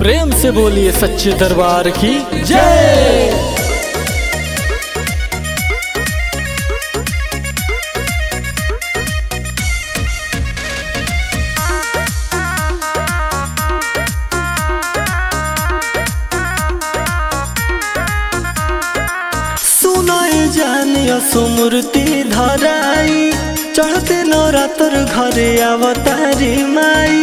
प्रेम से बोलिए सच्चे दरबार की जय सुनाए जानिया सुमूर्ति धराई चढ़ते नवरात्र घरे अवतारी माई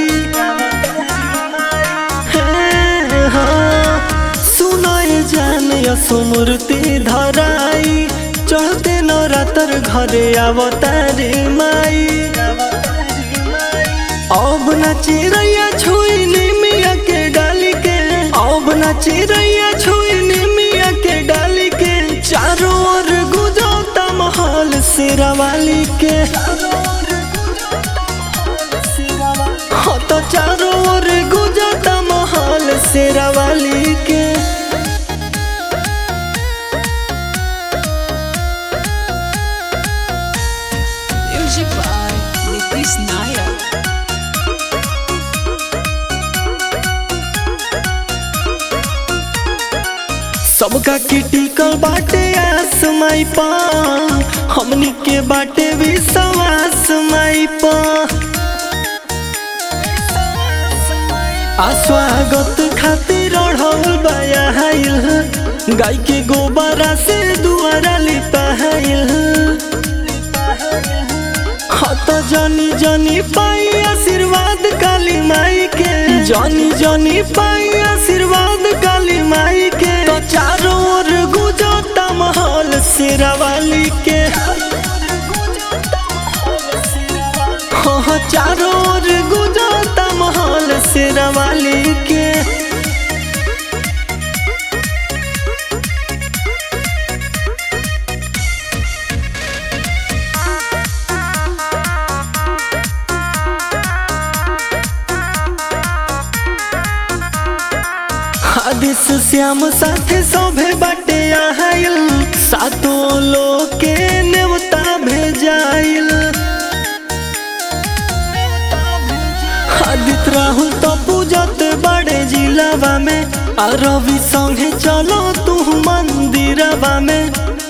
हे हाँ। सुनाए जानिया सुमूर्ति धराई चढ़ते नवरात्र घरे अवतारी माई अब न चिड़ैया छुई निमिया के डाली के अब न चिड़ैया छुई निमिया के डाली के चारों ओर गुजरता महल शेरावाली के हाँ तो चारों ओर गुजरता महल शेरावाली के Music by Nitish Nayak. सबका किटिकल बाटे आस माई पा हमनी के बाटे विश्वास माई पा आ स्वागत खातिर अढ़ौल बयाइल गाय के गोबरा से दुआरा लिपाइल हत जनी जनी पाई आशीर्वाद काली माई के जनी जनी पाई आशीर्वाद काली माई के तो चारों ओर गुजरता महल शेरावाली के हाँ चारों ओर गुजरता महल शेरावाली के आदिश श्याम साथे सभे बाटे आहाइल सातो लोग के नेवता भेजाइल आदित राहुल तो पूजत बड़े जिलावा में आ रवि संगे चलो तू मंदिरवा में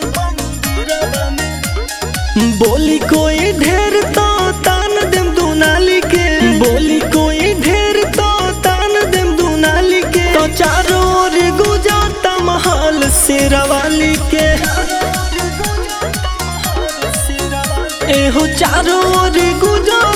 बोली कोई ढेर तो तान देम दुनाली के बोली कोई ढेर तो तान देम दुनाली के तो चारों ओर गुजरता महल शेरावाली के एहो चारों ओर गुजर